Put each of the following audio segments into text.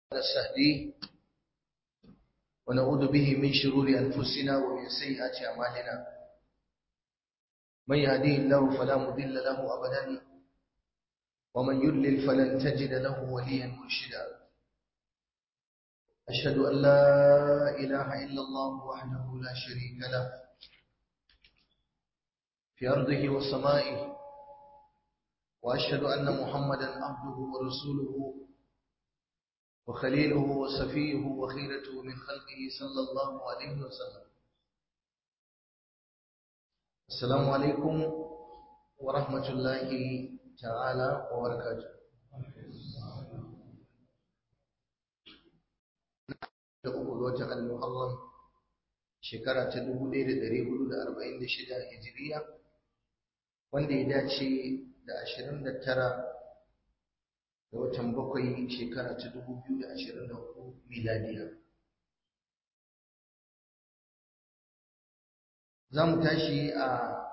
نستهديه ونعوذ به من شرور أنفسنا ومن سيئات أعمالنا من يهديه الله فلا مضل له أبدا ومن يضلل فلن تجد له وليا مرشدا أشهد أن لا إله إلا الله وحده لا شريك له في أرضه وسمائه وأشهد أن محمدا عبده ورسوله وخليله وصفيه وخيرته من خلقه صلى الله عليه وسلم السلام عليكم ورحمة الله تعالى وبركاته da uku ga watan al-muharram shekara ta 1446 hijiriya wanda ya dace da 29 ga watan bakwai shekara ta 2024 miladiya za mu tashi a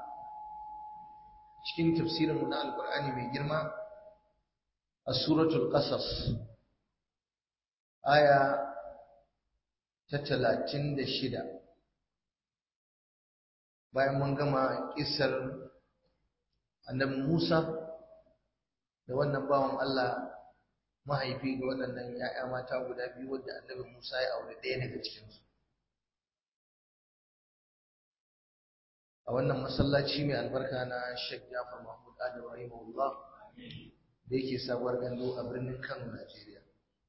cikin tafsirinmu na alkur'ani mai girma a suratul qasas aya ta talatin da shida bayan mun gama kisar annabi Musa da wannan bawan Allah mahaifi ga waɗannan ‘ya'ya mata guda biyu wadda annabi Musa ya aure ɗaya daga cikinsu. A wannan masallaci mai albarka na Sheikh Jafar Mahmud Adam Rahimahullah da yake sabuwar gando a birnin Kano, Najeriya.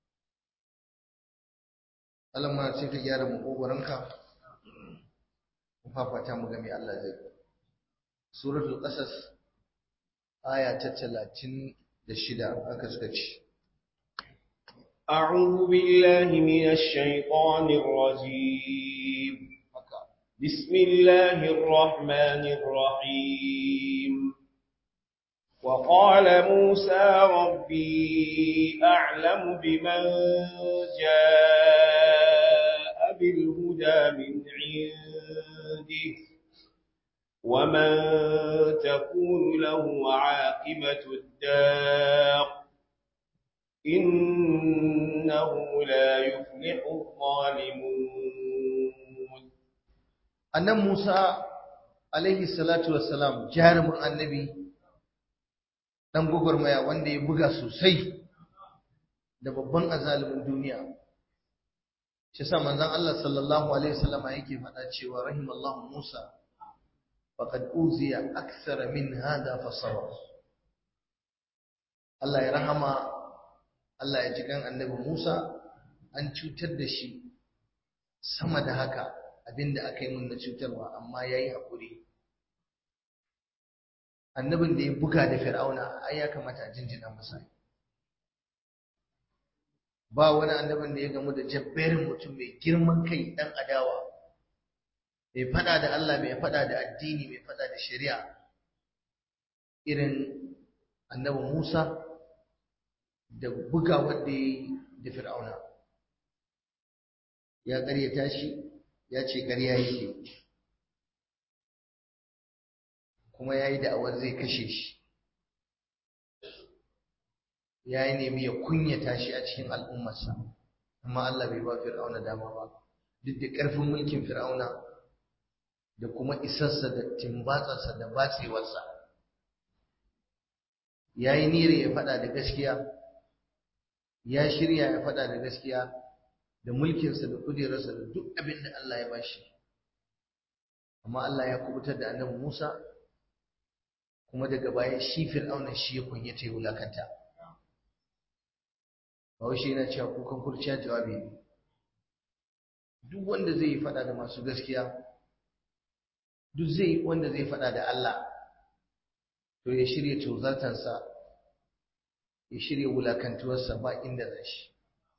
Allah ma sai ka gyara makogoranka mu fafata mu ga me Allah zai suratul qasas aya ta 36 haka suka ce أعوذ بالله من الشيطان الرجيم بسم الله الرحمن الرحيم وقال موسى ربي أعلم بمن جاء بالهدى من عنده ومن تكون له عاقبة الدار إنه لا يفلح الظالمون أن موسى عليه الصلاة والسلام جارم النبي dan gwagwarmaya wanda ya buga sosai da babban azalimin duniya shi sa manzon Allah sallallahu alaihi wasallam yake faɗa cewa rahimallahu Musa faqad uziya akthara min hada fa sabar Allah ya rahama Allah ya ji kan annabi Musa an cutar da shi sama da haka abinda aka yi mun na cutarwa amma yayi hakuri annabin da ya buga da fir'auna ai ya kamata a jinjina masa ba wani annabin da ya gamu da jabberin mutum mai girman kai dan adawa mai fada da Allah mai fada da addini mai fada da shari'a irin annabi Musa da buga wanda ya da fir'auna ya ƙaryata shi ya ce ƙarya yake kuma ya yi da'awar zai kashe shi ya yi nemi ya kunyata shi a cikin al'ummarsa amma Allah bai ba fir'auna dama ba duk da ƙarfin mulkin fir'auna da kuma isarsa da timbatsarsa da batsewarsa ya yi niyyar ya faɗa da gaskiya ya shirya ya faɗa da gaskiya da mulkinsa da kujerarsa da duk abin da Allah ya bashi amma Allah ya kubutar da annabi Musa kuma daga baya shi fir'auna shi ya kunyata ya wulakanta Bahaushe yana cewa kukan kurciya jawabi ne duk wanda zai yi fada da masu gaskiya duk zai wanda zai fada da Allah to ya shirya tozartansa ya shirya wulakantuwarsa ba inda zai shi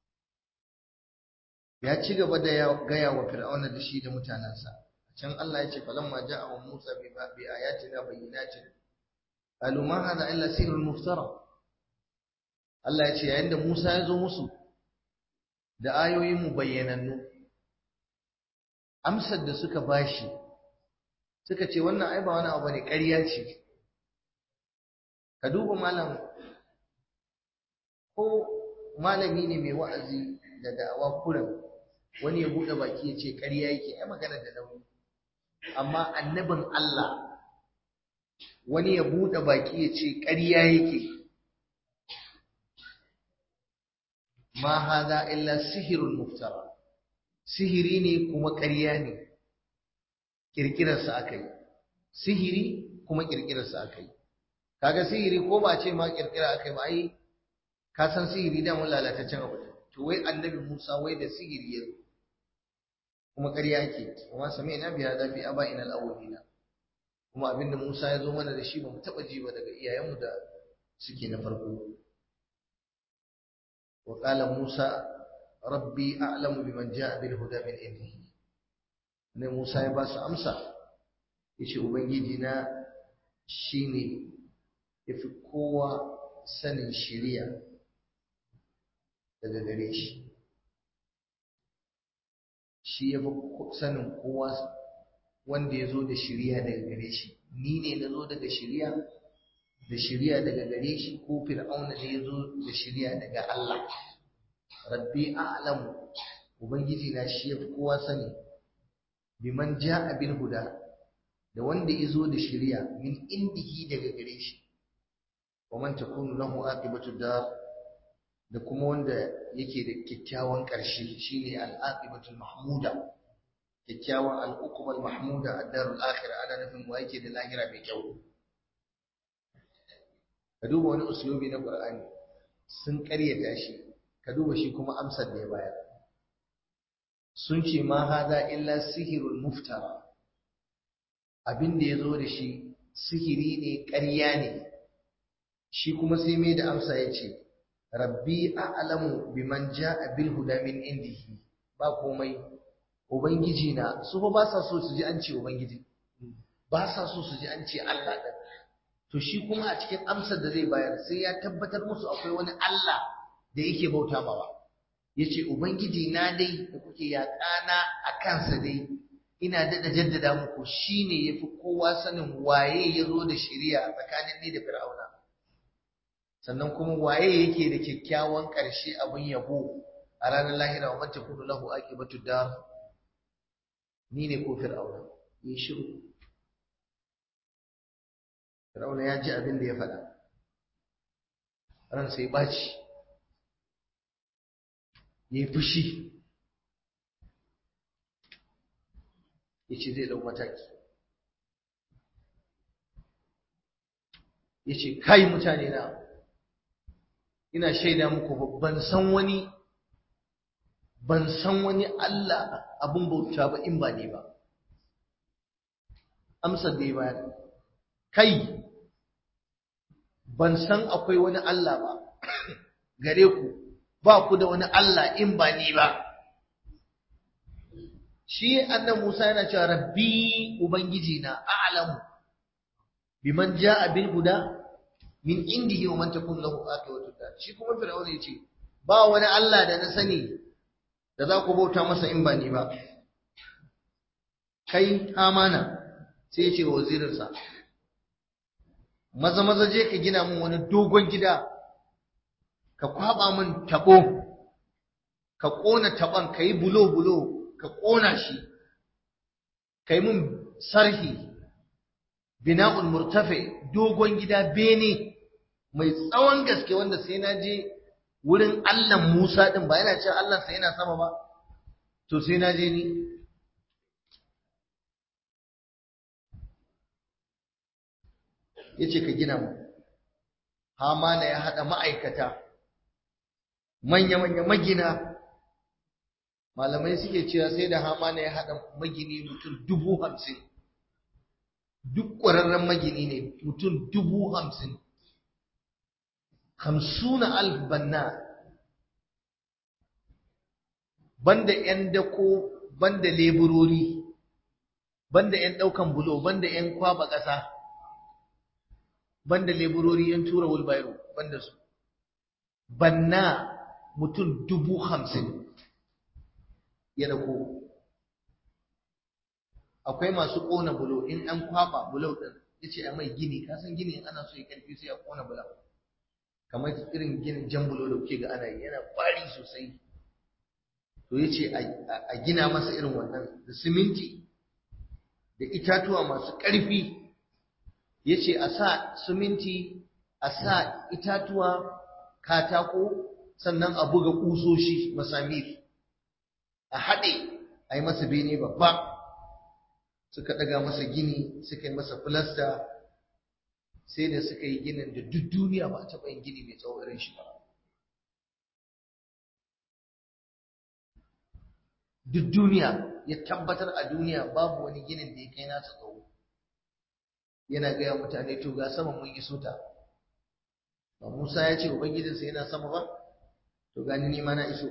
ya ci gaba da gaya wa fir'auna da shi da mutanensa can Allah ya ce falamma ja'a Musa bi ayatina bayyinatin qalu ma hadha illa sihrun muftara Allah ya ce yayin da Musa ya zo musu da ayoyin mu bayyanannu amsar da suka bashi suka ce wannan ai ba wani abu ne ƙarya ce ka duba malam ko malami ne mai wa'azi da da'awa kurin wani ya buɗe baki ya ce ƙarya yake ai magana da nauyi amma annabin Allah wani ya buɗe baki ya ce ƙarya yake ma hada illa sihirun muftara sihiri ne kuma ƙarya ne kirkirarsa aka yi sihiri kuma kirkirarsa aka yi kaga sihiri ko ba ce ma kirkira aka yi ba ai ka san sihiri da mun lalataccen abu to wai annabi Musa wai da sihiri ya kuma ƙarya ake kuma sami'na bi hada fi aba'ina al-awwalina kuma abinda Musa ya zo mana da shi ba mu taɓa ji ba daga iyayenmu da suke na farko wa qala Musa rabbi a'lamu biman ja'a bil huda min indihi ne Musa ya ba su amsa yace ubangiji na shine yafi kowa sanin shiriya daga gare shi shi yafi sanin kowa wanda ya zo da shiriya daga gare shi ni ne na zo daga shiriya da shiriya daga gare shi ko fir'auna ne ya zo da shiriya daga Allah rabbi a'lamu ubangiji na shi yafi kowa sani biman ja'a bil huda da wanda ya zo da shiriya min indihi daga gare shi wa man takunu lahu aqibatu dar da kuma wanda yake da kyakkyawan ƙarshe shine al-aqibatul mahmuda kyakkyawan al'ukumar mahmuda a darul akhira ana nufin wa yake da lahira mai kyau ka duba wani uslubi na qur'ani sun ƙaryata shi ka duba shi kuma amsar da ya bayar sun ce ma hada illa sihirul muftara abin da ya zo da shi sihiri ne ƙarya ne shi kuma sai mai da amsa ya ce rabbi a'lamu biman ja'a bil huda min indihi ba komai Ubangiji na su fa ba sa so su ji an ce Ubangiji ba sa so su ji an ce Allah ɗin to shi kuma a cikin amsar da zai bayar sai ya tabbatar musu akwai wani Allah da yake bauta mawa yace Ubangiji na dai da kuke yaƙana a kansa dai ina daɗa jaddada muku shine yafi kowa sanin waye ya zo da shari'a tsakanin ni da Fir'auna sannan kuma waye yake da kyakkyawan ƙarshe abin yabo a ranar lahira wa man takunu lahu aqibatu dar ni ne ko fir'auna yi shiru fir'auna ya ji abin da ya faɗa ran sai baci ya yi fushi ya ce zai ɗau mataki ya ce kai mutane na ina shaida muku ban san wani ban san wani Allah abin bauta ba in ba ne ba amsar da ya bayar kai ban san akwai wani Allah ba gare ku ba ku da wani Allah in ba ni ba shi annan Musa yana cewa rabbi ubangiji na a'lamu biman ja'a bil huda min indihi wa man takun lahu aqibatu dar shi kuma fir'auna yace ba wani Allah da na sani da za ku bauta masa in ba ni ba kai amana sai ya ce wa wazirinsa maza maza je ka gina min wani dogon gida ka kwaba min tabo ka kona taban ka yi bulo bulo ka kona shi ka yi min sarhi bina'un murtafe dogon gida bene mai tsawon gaske wanda sai na je wurin Allah Musa din ba yana cewa Allah sai yana sama ba to sai na je ni yace ka gina mu Hamana ya hada ma'aikata manya-manya magina malamai suke cewa sai da Hamana ya hada magini mutum dubu hamsin duk ƙwararren magini ne mutum dubu hamsin hamsuna alf banna banda yan dako banda leburori banda yan daukan bulo banda yan kwaba ƙasa banda leburori yan tura wulbayro banda su banna mutum dubu hamsin ya dako akwai masu ƙona bulo in an kwaba bulo ɗin ya ce a mai gini kasan gini ana so ya ƙarfi sai a ƙona bulo kamar irin ginin jambulo da kuke ga ana yi yana kwari sosai to yace a gina masa irin wannan da siminti da itatuwa masu ƙarfi yace a sa siminti a sa itatuwa katako sannan a buga kusoshi masamir a haɗe a yi masa bene babba suka ɗaga masa gini suka yi masa filasta sai da suka yi ginin da duk duniya ba a taɓa yin gini mai tsawo irin shi ba duk duniya ya tabbatar a duniya babu wani ginin da ya kai nasa tsawo yana gaya mutane to ga sama mun iso ta ba Musa ya ce ubangijinsa yana sama ba to gani ni ma na iso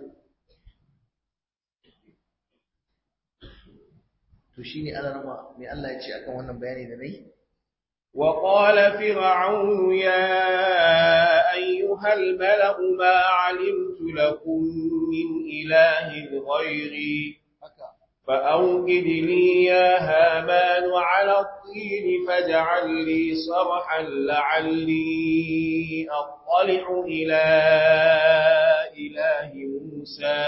to shine alarma mai Allah ya ce akan wannan bayani da nayi وقال فرعون يا أيها الملأ ما علمت لكم من إله غيري فأوقد لي يا هامان على الطين فاجعل لي صرحا لعلي أطلع إلى إله موسى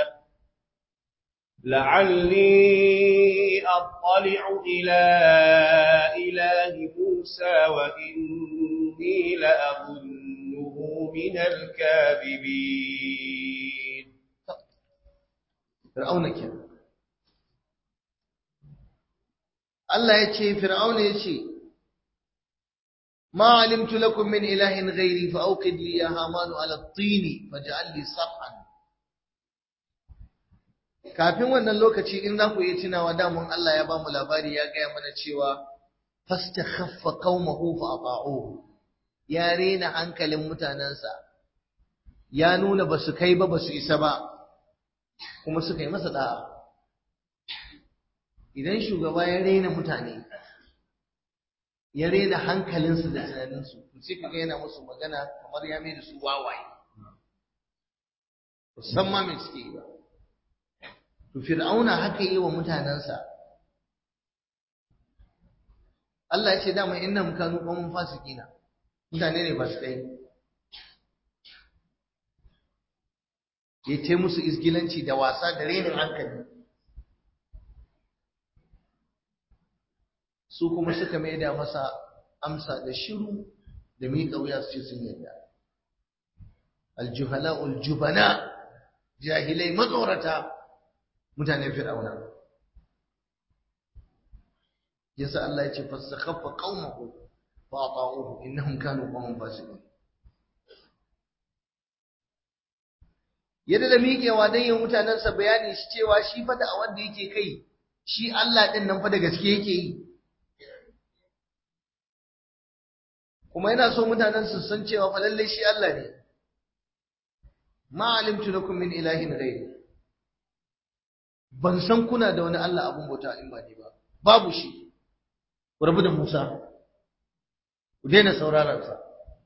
لعلي أطلع إلى إله موسى وإني لأظنه من الكاذبين فرعون كده Allah ya ce Fir'auna ya ce ma alimtu lakum min ilahin ghairi fa awqid li ya hamanu ala at-tin faj'al li sarhan kafin wannan lokaci in za ku yi tunawa damun Allah ya ba mu labari ya gaya mana cewa fastakhaffa qaumahu fa ata'uhu ya rena hankalin mutanansa ya nuna basu kai ba basu isa ba kuma suka yi masa da'a idan shugaba ya rena mutane ya rena hankalinsu da tunaninsu sai kaga yana musu magana kamar ya mai da su wawaye musamman mai suke yi ba to fir'auna haka yi wa mutanensa Allah ya ce dama innahum kanu qawmun fasiqina mutane ne fasikai ya ce musu isgilanci da wasa da renin hankali su kuma suka maida masa amsa da shiru da miƙa wuya su ce sun yarda aljuhala uljubana jahilai matsorata mutanen fir'auna yasa Allah ya ce fastakhaffa qaumahu fa ata'uhu innahum kanu qauman fasiqin yadda da miƙewa dan yin mutanensa bayani shi cewa shi fa da wanda yake kai shi Allah din nan fa da gaske yake yi kuma yana so mutanen su san cewa fa lalle shi Allah ne ma alimtu lakum min ilahin ghairi ban san kuna da wani Allah abun bauta in ba ni ba babu shi ku rabu da Musa ku daina sauraron sa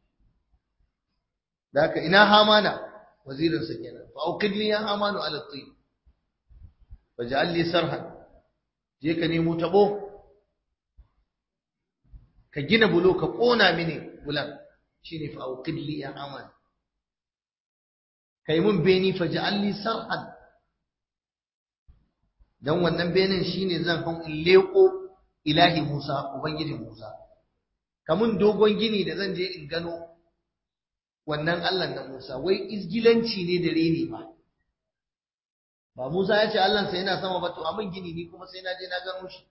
da haka ina hamana wazirin sa kenan fa auqid li ya hamanu ala tin faj'al li sarhan je ka nemo tabo ka gina bulo ka kona mini bulan shine fa auqid li ya haman kai mun beni faj'al li sarhan dan wannan benin shine zan hau in leko ilahi Musa ubangiji Musa kamun dogon gini da zan je in gano wannan Allah na Musa wai izgilanci ne da reni ba ba Musa ya ce Allah sai yana sama ba to amin gini ni kuma sai na je na gano shi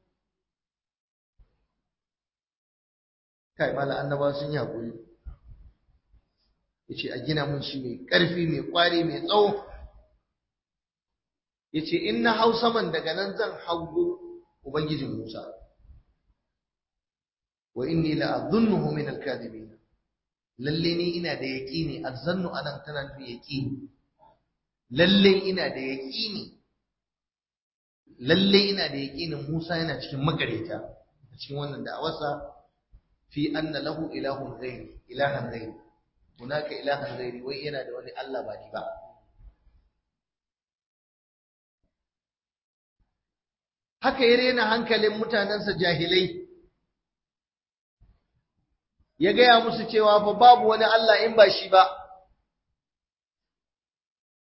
kai mala annaba sun yi hakuri yace a gina mun shi mai karfi mai kwari mai tsawo yace in na hau saman daga nan zan hago ubangijin Musa wa inni la adhunnuhu min al-kadhibin lalle ni ina da yaqini azzannu anan tana nufin yaqini lalle ina da yaqini lalle ina da yaqinin Musa yana cikin makareta a cikin wannan da'awarsa fi anna lahu ilahun ghairi ilahan ghairi hunaka ilahan ghairi wai yana da wani Allah ba ni ba haka ya rena hankalin mutanensa jahilai ya gaya musu cewa fa babu wani Allah in ba shi ba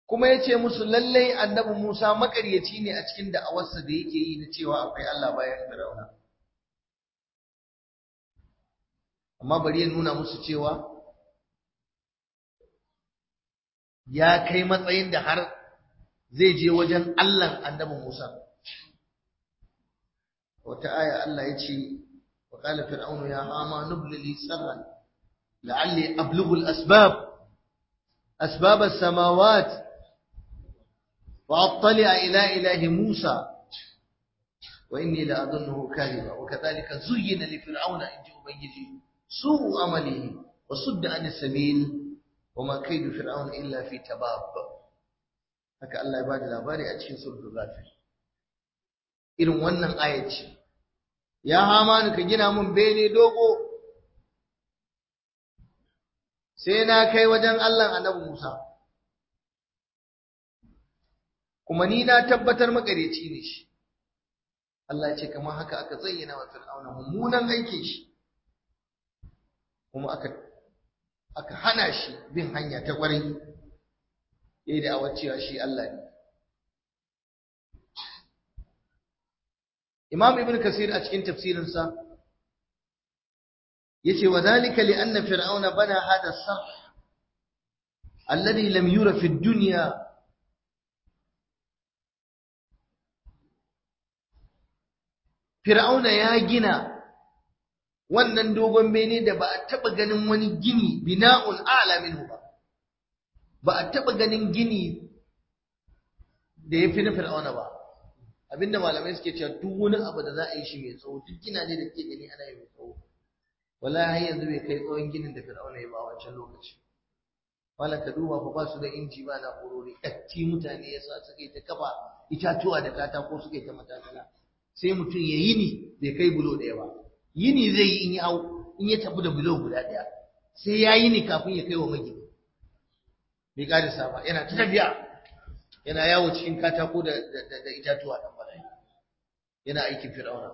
kuma ya ce musu lallai annabi Musa makaryaci ne a cikin da'awarsa da yake yi na cewa akwai Allah bayan Fir'auna amma bari ya nuna musu cewa ya kai matsayin da har zai je wajen Allahn annabi Musa wata aya Allah ya ce wa qala fir'aunu ya hama nubli li sarran la'alli ablughu al-asbab asbab as-samawat وأطلع إلى إله موسى وإني لأظنه كاذبا وكذلك زين لفرعون إن أبيجي سوء عمله وصد عن السبيل وما كيد فرعون إلا في تباب haka Allah ya bada labari a cikin sulhul ghafir irin wannan ayat ce ya hamanu ka gina mun bene dogo sai na kai wajen Allah annabi Musa kuma ni na tabbatar makareci ne shi Allah ya ce kamar haka aka zayyana wa fir'auna mummunan aikin shi kuma aka aka hana shi bin hanya ta kwarai yayi da cewa shi Allah ne Imam Ibn Kasir a cikin tafsirinsa yace wa dhalika li anna fir'auna bana hada sarh alladhi lam yura fi ad-dunya Fir'auna ya gina wannan dogon bene da ba a taɓa ganin wani gini bina'un a'la minhu ba. Ba a taɓa ganin gini da ya fi na Fir'auna ba. Abinda malamai suke cewa duk wani abu da za a yi shi mai tsawo duk gina ne da ke gani ana yi mai tsawo. Wallahi har yanzu bai kai tsawon ginin da Fir'auna ya ba a wancan lokaci. Malam ka duba fa ba su da inji ba na'urori ɗatti mutane yasa suka yi ta kafa itatuwa da katako suka yi ta matakala. sai mutum ya yi ni bai kai bulo ɗaya ba yini zai yi in ya hau in ya tafi da bulo guda ɗaya sai ya yi ni kafin ya kai wa magini bai ƙarisa ba yana ta tafiya yana yawo cikin katako da da itatuwa ɗan bala'i yana aikin fir'auna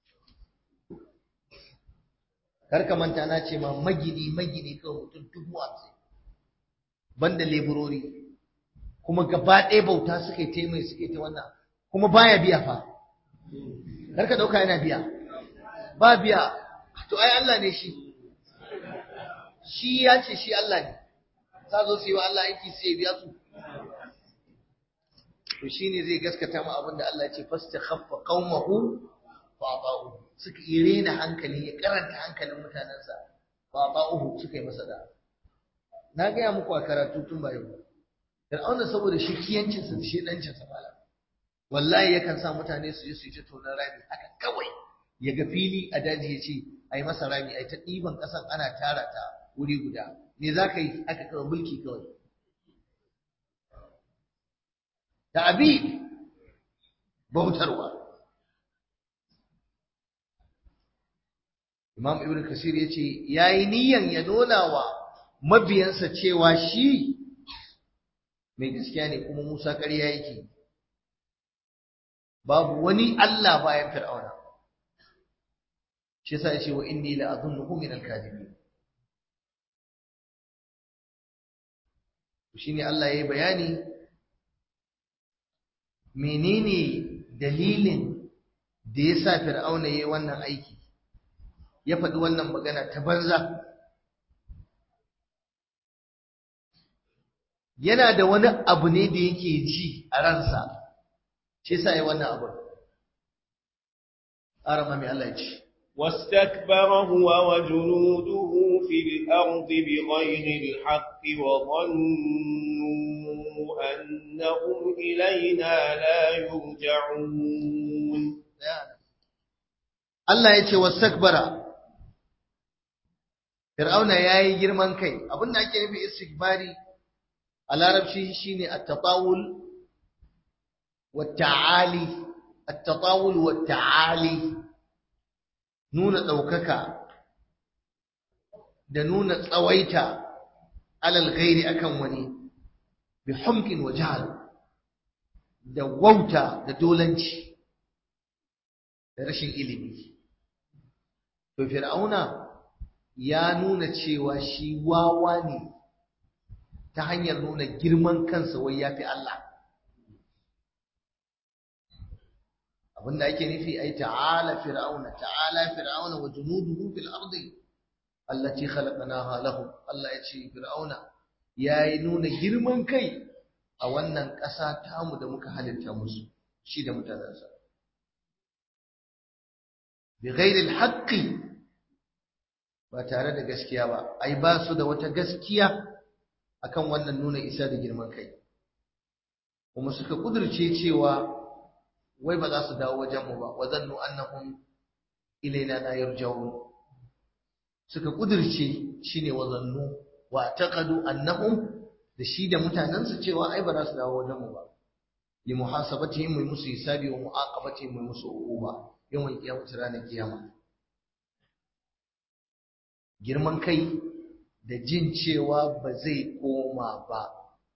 kar ka manta na ce ma magini magini kawai mutum dubu hamsin banda leburori kuma gaba ɗaya bauta suka yi ta mai suka yi ta wannan kuma baya biya fa kar ka dauka yana biya ba biya to ai Allah ne shi shi ya ce shi Allah ne za zo su yi wa Allah aiki sai ya biya su to shine zai gaskata mu abin da Allah ya ce fastakhaffa qaumahu fa ata'u suka irena hankali ya karanta hankalin mutanensa fa ata'uhu suka yi masa da na gaya muku a karatu tun ba yau Fir'auna saboda shi kiyancinsa da shi dancinsa malam wallahi yakan sa mutane su je su yi ta tonon rami haka kawai ya ga fili a daji ya ce a yi masa rami a yi ta ɗiban ƙasan ana tara ta wuri guda me za ka yi aka kawai mulki kawai da abi bautarwa imam ibn kasir ya ce ya yi niyan ya nuna wa mabiyansa cewa shi mai gaskiya ne kuma musa ƙarya yake babu wani Allah bayan Fir'auna shi yasa yace wa inni la adhunnuhu min al-kadhibin shine Allah yayi bayani menene dalilin da yasa Fir'auna yayi wannan aiki ya faɗi wannan magana ta banza yana da wani abu ne da yake ji a ransa shi yasa yi wannan abu arama mai Allah ya ce واستكبر هو وجنوده في الأرض بغير الحق وظنوا أنهم إلينا لا يرجعون Allah ya ce wastakbara Fir'auna yayi girman kai abinda ake nufi istikbari a larabci shine at-tatawul wat-ta'ali at-tatawul wat-ta'ali nuna daukaka da nuna tsawaita alal ghairi akan wani bi humkin wa jahl da wauta da dolanci da rashin ilimi to fir'auna ya nuna cewa shi wawa ne ta hanyar nuna girman kansa wai ya fi Allah abinda ake nufi ai ta'ala fir'auna ta'ala fir'auna wa junuduhu fil ardi allati khalaqnaha lahum Allah ya ce fir'auna yayi nuna girman kai a wannan ƙasa tamu da muka halitta musu shi da mutanensa bi ghairi haqqi ba tare da gaskiya ba ai ba su da wata gaskiya akan wannan nuna isa da girman kai kuma suka kudurce cewa wai ba za su dawo wajen mu ba wa zannu annahum ilaina la yarji'un suka kudurce shine wa zannu wa taqadu annahum da shi da mutanensu cewa ai ba za su dawo wajen mu ba li muhasabatihim mai musu hisabi wa mu'aqabatihim mai musu uquba yawan kiyamata ranar kiyama girman kai da jin cewa ba zai koma ba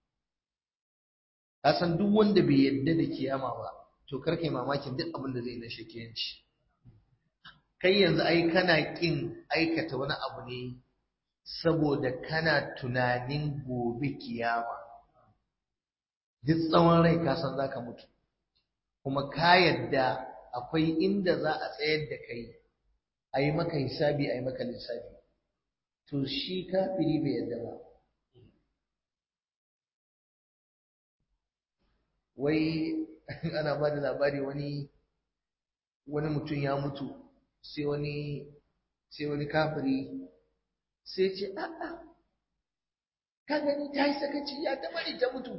ka san duk wanda bai yadda da kiyama ba to kar kai mamakin duk abin da zai na shakiyanci kai yanzu ai kana kin aikata wani abu ne saboda kana tunanin gobe kiyama duk tsawon rai ka san zaka mutu kuma ka yadda akwai inda za a tsayar da kai a yi maka hisabi a yi maka lissafi to shi kafiri bai yadda ba wai ana ba da labari wani wani mutum ya mutu sai wani sai wani kafiri sai ce a'a ka gani ta yi sakaci ya ta bari ta mutu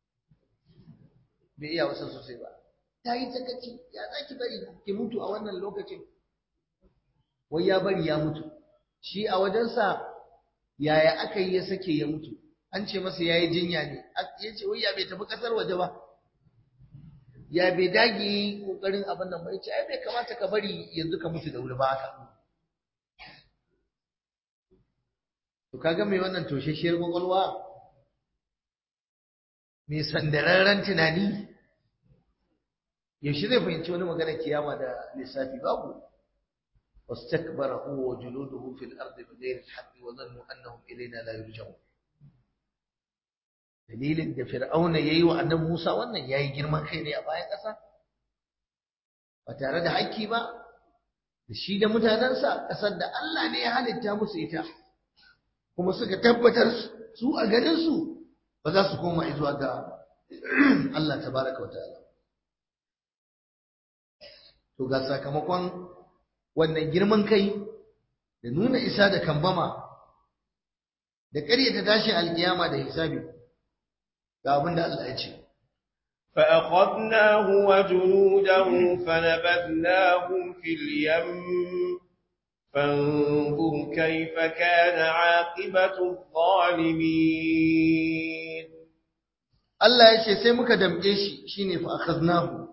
bai iya wasan sosai ba ta yi sakaci ya za ki bari ki mutu a wannan lokacin wai ya bari ya mutu shi a wajensa yaya aka yi ya sake ya mutu an ce masa ya yi jinya ne ya ce wai ya bai tafi ƙasar waje ba ya bai dage yi ƙoƙarin abin nan ba ya ce ai bai kamata ka bari yanzu ka mutu da wuri ba haka to kaga mai wannan toshashiyar kwakwalwa mai sandararren tunani yaushe zai fahimci wani magana kiyama da lissafi babu واستكبر هو وجنوده في الأرض بغير الحق وظنوا أنهم إلينا لا يرجعون dalilin da fir'auna yayi wa annabi Musa wannan yayi girman kai ne a bayan ƙasa ba tare da haƙƙi ba da shi da mutanensa ƙasar da Allah ne ya halitta musu ita kuma suka tabbatar su a ganin su ba za su koma zuwa ga Allah tabaraka wa ta'ala to ga sakamakon wannan girman kai da nuna isa da kambama da ƙaryata tashi alkiyama da hisabi ga abin da Allah ya ce فأخذناه وجنوده فنبذناهم في اليم فانظر كيف كان عاقبة الظالمين Allah ya ce sai muka damƙe shi shine fa akhadnahu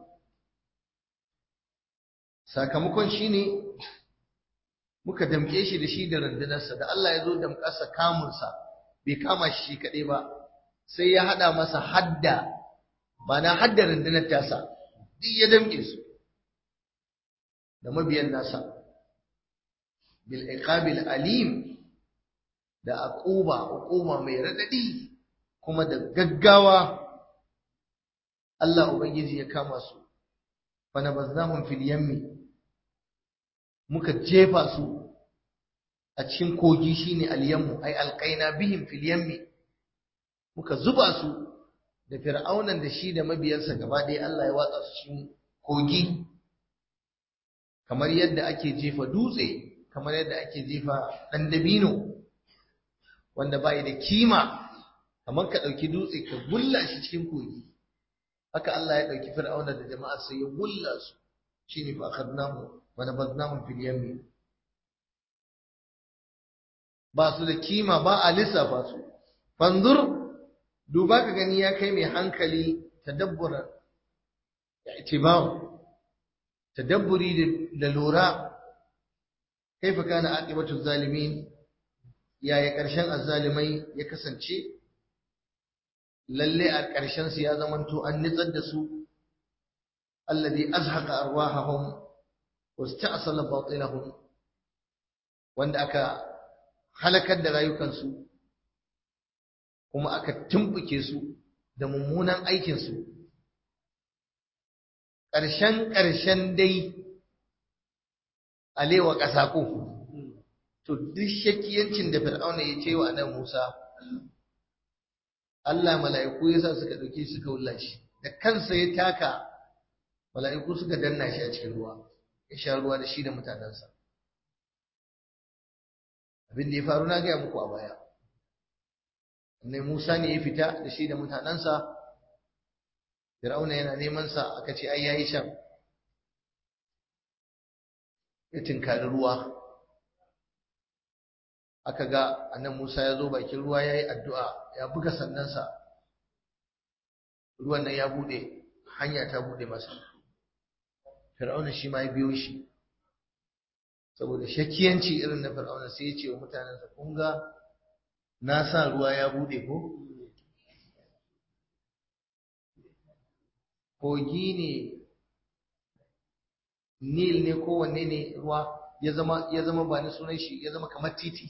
sakamakon shine muka damƙe shi da shi da rundunarsa da Allah ya zo damƙarsa kamunsa bai kama shi shi kaɗai ba sai ya haɗa masa hadda ba na hadda rundunar tasa duk ya damƙe su da mabiyan nasa bil iqabil alim da aquba uquba mai radadi kuma da gaggawa Allah ubangiji ya kama su fa nabaznahum fil yammi muka jefa su a cikin kogi shine al-yammu ay alqaina bihim fil yammi muka zuba su da fir'aunan da shi da mabiyansa gaba ɗaya Allah ya watsa su cikin kogi kamar yadda ake jefa dutse kamar yadda ake jefa ɗan dabino wanda bai da kima kamar ka ɗauki dutse ka gulla shi cikin kogi haka Allah ya ɗauki fir'auna da jama'a sai ya gulla su shine fa akhadnahu wa nabadnahu fil yammi ba su da kima ba a lissafa su fanzur duba ka gani ya kai mai hankali tadabbura i'tibar tadabburi da lura kaifa kana aqibatu zalimin yaya karshen azzalimai ya kasance lalle a karshen su ya zamanto an nitsar da su alladhi azhaqa arwahahum wasta'sala batilahum wanda aka halakar da rayukansu kuma aka tumbuke su da mummunan aikinsu ƙarshen ƙarshen dai alewa ƙasa ko to duk shakiyancin da fir'auna ya ce wa nan Musa Allah mala'iku yasa suka dauke suka wulla shi da kansa ya taka mala'iku suka danna shi a cikin ruwa ya sha ruwa da shi da mutanensa abin da ya faru na gaya muku a baya ne Musa ne ya fita da shi da mutanensa Fir'auna yana neman sa aka ce ai yayi shan ya tinkari ruwa aka ga annan Musa ya zo bakin ruwa ya yi addu'a ya buga sannansa ruwan nan ya buɗe hanya ta buɗe masa fir'auna shi ma ya biyo shi saboda shakiyanci irin na fir'auna sai ya ce wa mutanensa kun ga na sa ruwa ya buɗe ko kogi ne nil ne kowanne ne ruwa ya zama ya zama ba ni sunan shi ya zama kamar titi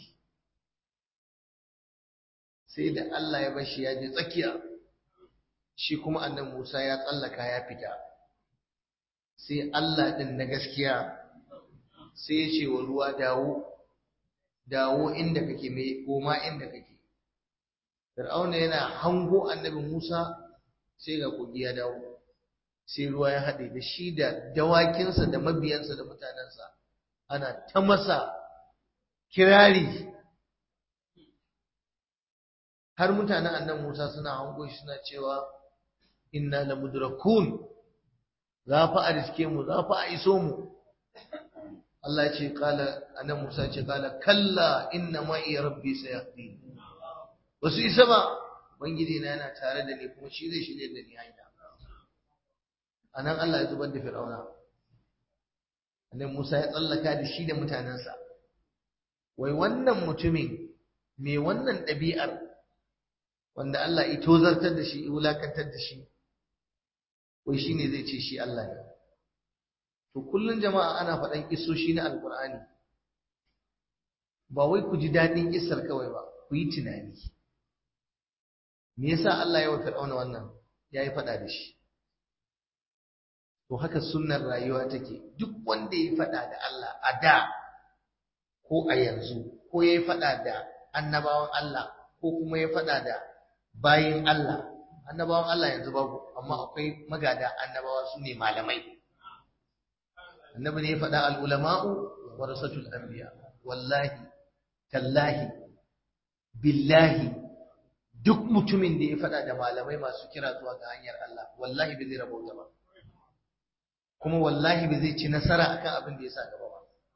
sai da Allah ya bar shi ya je tsakiya shi kuma annan Musa ya tsallaka ya fita sai Allah din na gaskiya sai ya ce wa ruwa dawo dawo inda kake mai koma inda kake Fir'auna yana hango annabi Musa sai ga kogi ya dawo sai ruwa ya haɗe da shi da dawakinsa da mabiyansa da mutanensa ana ta masa kirari har mutanen annan Musa suna hango shi suna cewa inna la mudrakun za fa a riske mu za fa a iso mu Allah ce kala annan Musa ce kala kalla inna ma iya rabbi sayahdi wasu isa ba ubangiji na yana tare da ni kuma shi zai shirye da ni hanya anan Allah ya zubar da fir'auna annan Musa ya tsallaka da shi da mutanensa wai wannan mutumin mai wannan ɗabi'ar wanda Allah ya tozartar da shi ya wulakantar da shi wai shine zai ce shi Allah ne to kullun jama'a ana faɗan kissoshi na alkur'ani ba wai ku ji daɗin kissar kawai ba ku yi tunani me yasa Allah ya wa fir'auna wannan yayi faɗa da shi to haka sunnar rayuwa take duk wanda ya faɗa da Allah a da ko a yanzu ko ya faɗa da annabawan Allah ko kuma ya faɗa da bayin Allah annabawan Allah yanzu babu amma akwai magada annabawa su ne malamai annabi ne ya faɗa al'ulama'u wa rasatul anbiya wallahi tallahi billahi duk mutumin da ya faɗa da malamai masu kira zuwa ga hanyar Allah wallahi bai zai rabauta ba kuma wallahi bai zai ci nasara akan abin da ya sa gaba ba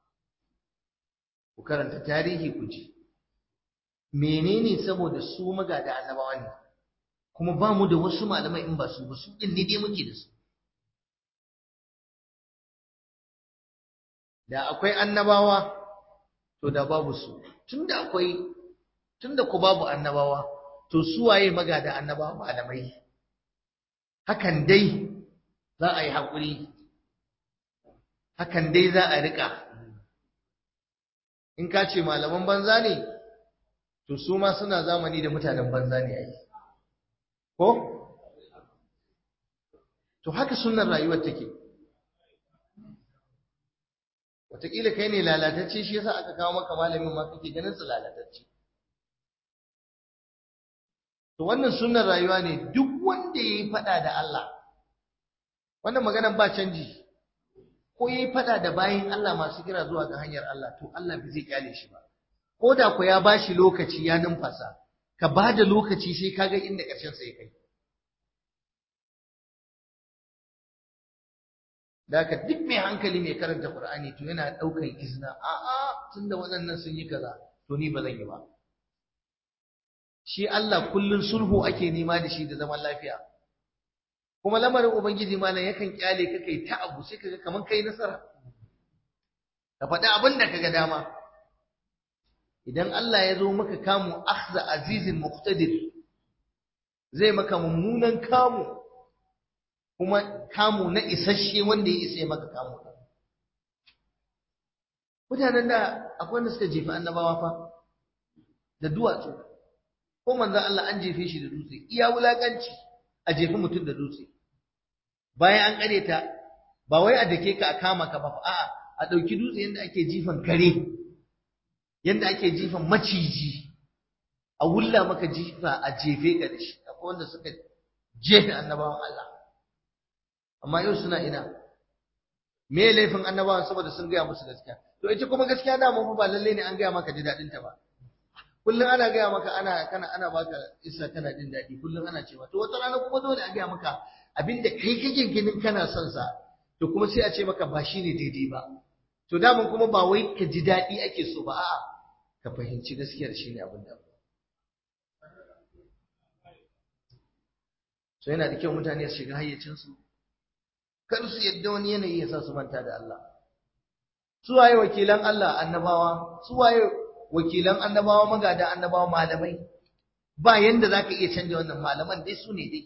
ku karanta tarihi ku ji menene saboda su magada annabawa ne kuma ba mu da wasu malamai in ba su ba su din ne dai muke da su da akwai annabawa to da babu su tunda akwai tunda ku babu annabawa to su waye magada annabawa malamai hakan dai za a yi haƙuri hakan dai za a riƙa in ka ce malaman banza ne to su ma suna zamani da mutanen banza ne ai ko to haka sunnar rayuwar take wataƙila kai ne lalatacce shi yasa aka kawo maka malamin ma kake ganin su lalatacce to wannan sunnar rayuwa ne duk wanda yayi fada da Allah wannan maganar ba canji ko yayi fada da bayin Allah masu kira zuwa ga hanyar Allah to Allah bai zai kyale shi ba ko da ku ya bashi lokaci ya numfasa ka ba da lokaci sai kaga inda ƙarshen sa ya kai Daka duk mai hankali mai karanta Qur'ani to yana ɗaukan izina a'a tunda waɗannan sun yi kaza to ni ba zan yi ba shi Allah kullun sulhu ake nema da shi da zaman lafiya kuma lamarin ubangiji malam yakan kyale ka kai ta abu sai kaga kaman kai nasara ka faɗi abin da kaga dama idan Allah ya zo maka kamu akhza azizin muqtadir zai maka mummunan kamu kuma kamu na isasshe wanda ya isa maka kamu mutanen da akwai wanda suka jefi annabawa fa da duwatsu ko manzon Allah an jefe shi da dutse iya wulakanci a jefi mutum da dutse bayan an kare ta ba wai a dake ka a kama ka ba a'a a ɗauki dutse yadda ake jifan kare yadda ake jifan maciji a wulla maka jifa a jefe ka da shi akwai wanda suka jefe annabawan Allah amma yau suna ina me laifin annabawan saboda sun gaya musu gaskiya to ita kuma gaskiya da mu ba lalle ne an gaya maka ji daɗin ta ba kullum ana gaya maka ana kana ana baka isa kana jin daɗi kullum ana cewa to wata rana kuma dole a gaya maka abinda kai kake ganin kana son sa to kuma sai a ce maka ba shine daidai ba to daman kuma ba wai ka ji daɗi ake so ba a'a ka fahimci gaskiyar shine abin da so yana da kyau mutane su shiga hayyacinsu kar su yadda wani yanayi ya sa su manta da Allah su waye wakilan Allah annabawa su waye wakilan annabawa magada annabawa malamai ba yanda zaka iya canja wannan malaman dai su ne dai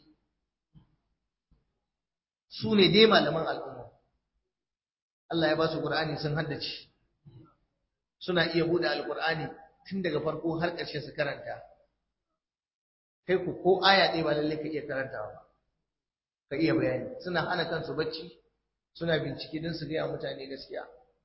su ne dai malaman al'umma Allah ya ba su Qur'ani sun haddace suna iya bude alqur'ani tun daga farko har ƙarshe su karanta kai ku ko aya ɗaya ba lalle ka iya karantawa ba ka iya bayani suna hana kansu bacci suna bincike don su gaya mutane gaskiya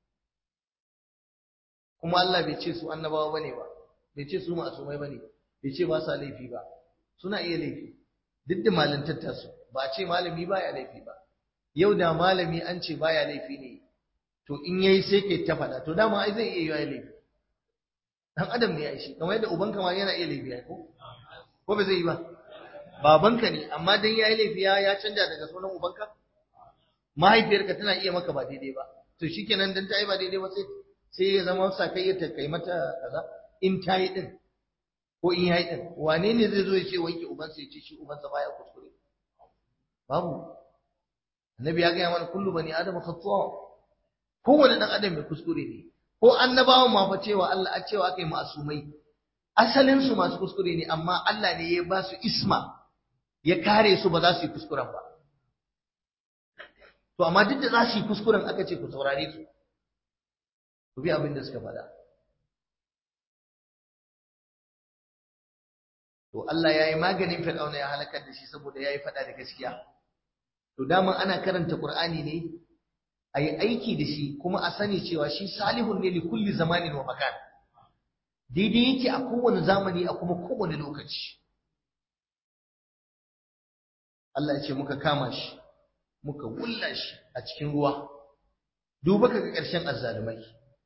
kuma Allah bai ce su annabawa bane ba bai ce su masumai bane bai ce ba sa laifi ba suna iya laifi duk da malantar su ba a ce malami baya laifi ba yau da malami an ce baya laifi ne to in yayi sai kai ta faɗa to dama ai zai iya yi laifi dan adam ne ya shi kamar yadda ubanka ma yana iya laifi ai ko ko ba zai yi ba babanka ne amma dan yayi laifi ya ya canja daga sunan ubanka mahaifiyarka tana iya maka ba daidai ba to shikenan dan ta yi ba daidai ba sai sai ya zama sakayya ta kai mata kaza in ta yi din ko in yayi din wane ne zai zo ya ce wanke ubansa ya ce shi ubansa baya kuskure babu annabi ya gaya mana kullu bani adam khata kowane dan adam mai kuskure ne ko annabawan ma fa cewa Allah a cewa kai masumai asalin su masu kuskure ne amma Allah ne ya ba su isma ya kare su ba za su yi kuskuren ba to amma duk da za su yi kuskuren aka ce ku saurare su ku bi abin da suka faɗa to Allah ya yi maganin fir'auna ya halakar da shi saboda ya yi faɗa da gaskiya to dama ana karanta qur'ani ne a yi aiki da shi kuma a sani cewa shi salihun ne li kulli zamanin wa makan daidai yake a kowane zamani a kuma kowane lokaci Allah ya ce muka kama shi muka wulla shi a cikin ruwa duba kaga ƙarshen azzalumai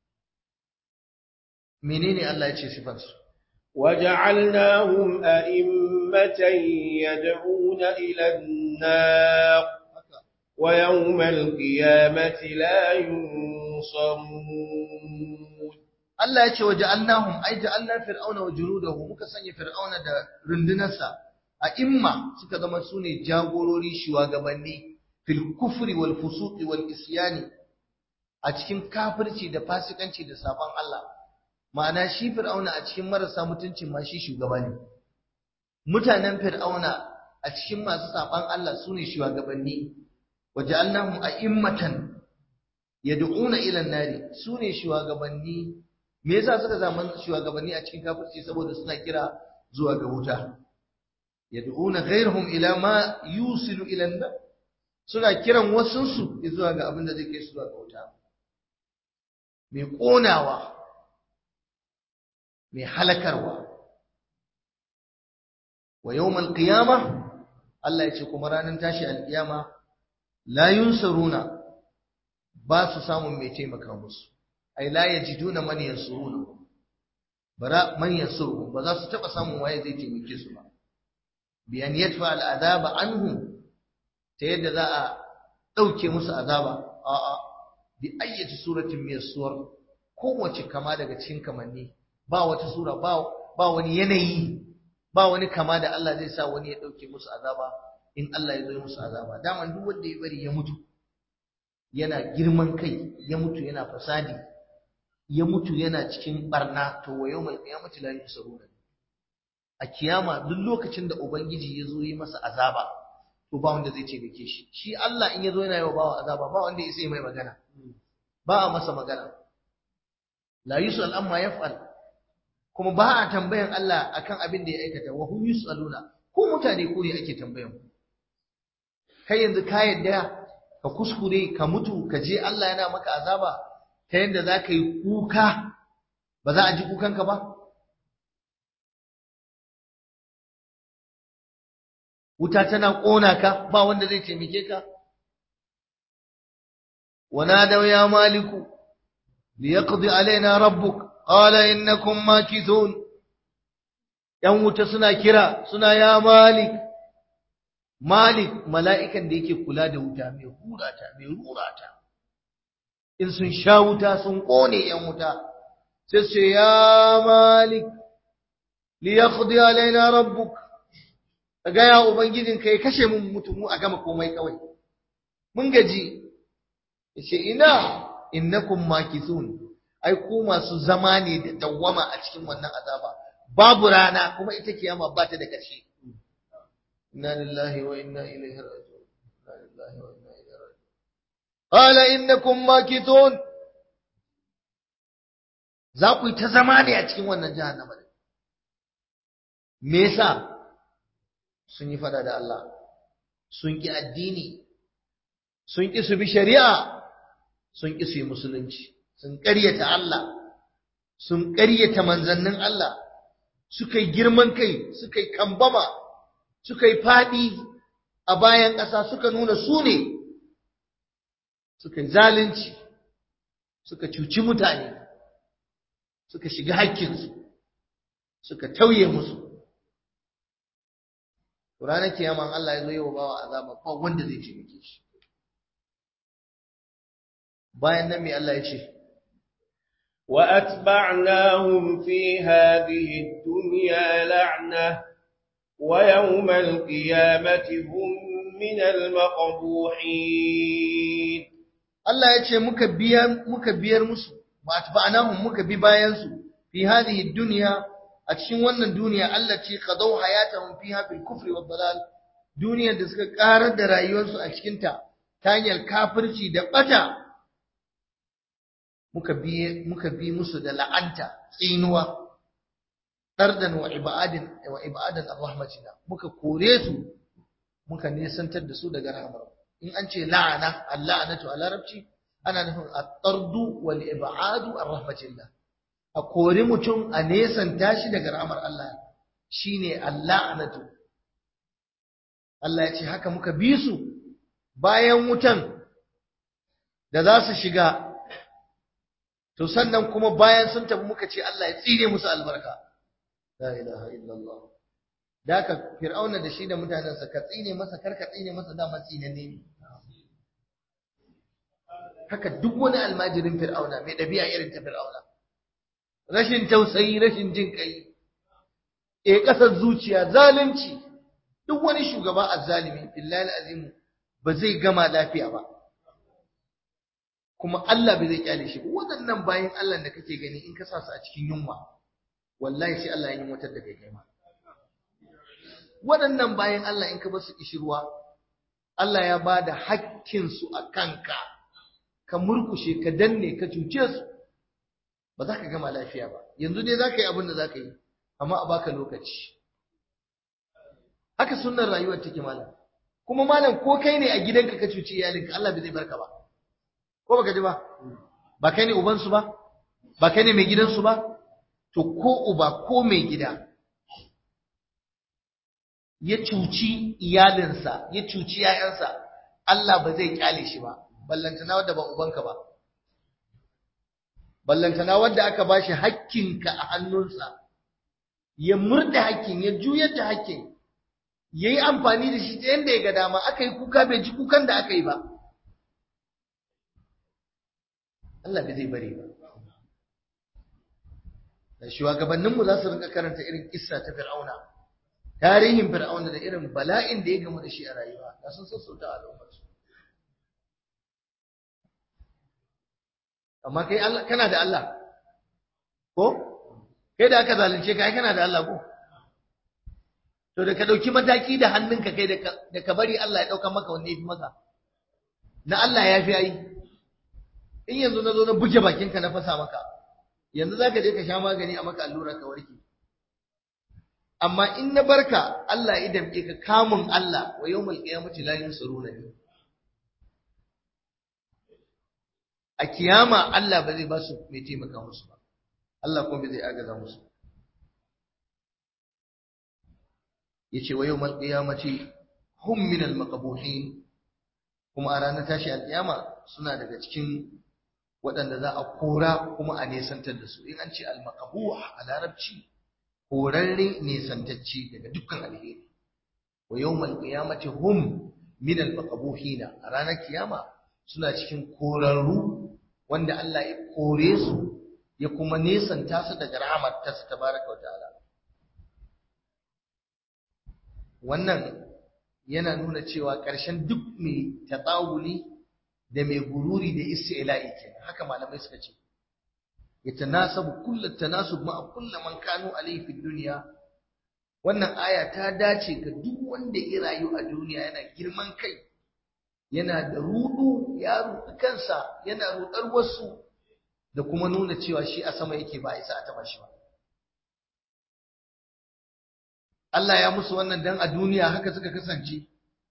menene Allah ya ce sifansu وجعلناهم أئمة يدعون إلى النار ويوم القيامة لا ينصرون Allah ya ce wa ja'alnahum ay ja'alna fir'auna wa junudahu muka sanya fir'auna da rundunarsa a imma suka zama sune jagorori shugabanni fil kufri wal fusuqi wal isyani a cikin kafirci da fasikanci da sabon Allah ma'ana shi fir'auna a cikin marasa mutuncin ma shi shugaba ne mutanen fir'auna a cikin masu sabon Allah sune shugabanni wa ja'alnahum a'immatan yad'una ila an-nari sune shugabanni me yasa suka zama shugabanni a cikin kafirci saboda suna kira zuwa ga wuta yad'una ghayrahum ila ma yusilu ila an suna kiran wasunsu zuwa ga abin da zai kai su zuwa ga wuta mai konawa mai halakarwa wa yawmal qiyama Allah ya ce kuma ranar tashi alkiyama la yunsaruna ba su samun mai taimaka musu ai la yajiduna man yansuruna bara man yansuru ba za su taba samun waye zai taimake su ba bi an yadfa al adaba anhum ta yadda za a dauke musu azaba a a bi ayyati suratin min suwar kowace kama daga cikin kamanni ba wata sura ba ba wani yanayi ba wani kama da Allah zai sa wani ya dauke musu azaba in Allah ya zo musu azaba daman duk wanda ya bari ya mutu yana girman kai ya mutu yana fasadi ya mutu yana cikin barna to wa yawmal qiyamati la yusaruna a kiyama duk lokacin da ubangiji ya zo yi masa azaba to ba wanda zai taimake shi shi Allah in ya zo yana yi wa bawa azaba ba wanda ya sai mai magana ba a masa magana la yusal amma yaf'al kuma ba a tambayan Allah akan abin da ya aikata wa hum yusaluna ko mutane ko ne ake tambayan ku kai yanzu ka yadda ka kuskure ka mutu ka je Allah yana maka azaba ta yadda za ka yi kuka ba za a ji kukanka ba wuta tana ƙona ka ba wanda zai taimake ka ونادوا يا مالك ليقضي علينا ربك قال إنكم ماكثون ‘yan wuta suna kira suna ya malik malik mala'ikan da yake kula da wuta mai hurata mai rurata in sun sha wuta sun ƙone ‘yan wuta sai su ya malik li ya alaina rabbuk ka gaya ubangijinka ya kashe mun mutum a gama komai kawai mun gaji yace ina innakum makithun ai ku masu zama ne da dawwama a cikin wannan azaba babu rana kuma ita kiyama ba ta da ƙarshe inna lillahi wa inna ilaihi raji'un inna lillahi wa inna ilaihi raji'un qala innakum makithun za ku yi ta zama ne a cikin wannan jahannama me yasa sun yi fada da Allah sun ki addini sun ki su bi shari'a sun ƙi su yi musulunci sun ƙaryata Allah sun ƙaryata manzannin Allah suka yi girman kai suka yi kambama suka yi faɗi a bayan ƙasa suka nuna su ne suka yi zalunci suka cuci mutane suka shiga haƙƙinsu suka tauye musu ranar kiyaman Allah ya zo yi wa bawa azaba ba wanda zai taimake shi bayan nan mai Allah ya ce وأتبعناهم في هذه الدنيا لعنة ويوم القيامة هم من المقبوحين Allah ya ce muka biyar muka biyar musu wa atba'nahum muka bi bayan su fi hadhihi dunya a cikin wannan duniya Allah ce qadaw hayatahum fiha bil kufri wad dalal duniyar da suka karar da rayuwarsu a cikin ta ta hanyar kafirci da bata muka bi muka bi musu da la'anta tsinuwa dardan wa ibadin wa ibadan arrahmatina muka kore su muka nesantar da su daga rahmar in an ce la'ana al-la'natu a larabci ana nufin at-tardu wal ibadu ar-rahmatillah a kori mutum a nesanta shi daga rahmar Allah shine al-la'natu Allah ya ce haka muka bi su bayan wutan da za su shiga to sannan kuma bayan sun tafi muka ce Allah ya tsire musu albarka la ilaha illallah da haka fir'auna da shi da mutanensa ka tsine masa kar ka tsine masa dama tsinanne ne haka duk wani almajirin fir'auna mai ɗabi'a irin ta fir'auna rashin tausayi rashin jin kai e ƙasar zuciya zalunci duk wani shugaba azzalimi billahi azimu ba zai gama lafiya ba kuma Allah bai zai kyale shi waɗannan bayan Allah da kake gani in ka sa su a cikin yunwa wallahi sai Allah ya yi motar da kai kai ma waɗannan bayan Allah in ka basu kishirwa Allah ya ba da hakkinsu a kanka ka murkushe ka danne ka cuce su ba za ka gama lafiya ba yanzu dai za ka yi abin da za ka yi amma a baka lokaci haka sunnar rayuwar take malam kuma malam ko kai ne a gidanka ka cuci iyalinka Allah bai zai barka ba ko baka ji ba ba kai ne ubansu ba ba kai ne mai gidansu ba to ko uba ko mai gida ya cuci iyalinsa ya cuci ‘ya'yansa, Allah ba zai kyale shi ba, ballantana wadda ba ubanka ba. Ballantana wadda aka ba shi hakkinka a hannunsa, ya murda hakkin, ya juyar da hakkin, ya yi amfani da shi ta yadda ya ga dama, aka yi kuka bai ji kukan da aka yi ba. Allah bai zai bari ba. Da shugabanninmu za su rinka karanta irin kissa ta Fir'auna. tarihin fir'auna da irin bala'in da ya gamu da shi a rayuwa da sun sassauta al'ummarsu amma kai kana da Allah ko kai da aka zalunce ka ai kana da Allah ko to da ka dauki mataki da hannunka kai da ka bari Allah ya dauka maka wanne yafi maka na Allah ya fi ai in yanzu na zo na buge bakinka na fasa maka yanzu za ka je ka sha magani a maka allura ka warke amma in na barka Allah ya damke ka kamun Allah wa yawmal qiyamati la yunsaruna ne a kiyama Allah ba zai ba su mai taimaka musu ba Allah kuma zai agaza musu yace wa yawmal qiyamati hum min al maqbuhin kuma a ranar tashi alƙiyama suna daga cikin waɗanda za a kora kuma a nesantar da su in an ce al maqbuh a larabci korarre nesantacce daga dukkan alheri wa yawmal qiyamati hum min al maqbuhina a ranar kiyama suna cikin korarru wanda Allah ya kore su ya kuma nesanta su daga rahmat ta tabaraka wa ta'ala wannan yana nuna cewa ƙarshen duk mai tatsawuli da mai gururi da isti'la'i kenan haka malamai suka ce yatanasabu kullu tanasub ma kullu man kanu alayhi fi dunya wannan aya ta dace ga duk wanda ya rayu a duniya yana girman kai yana da rudu ya rudu kansa yana rudar wasu da kuma nuna cewa shi a sama yake ba isa a taba shi ba Allah ya musu wannan dan a duniya haka suka kasance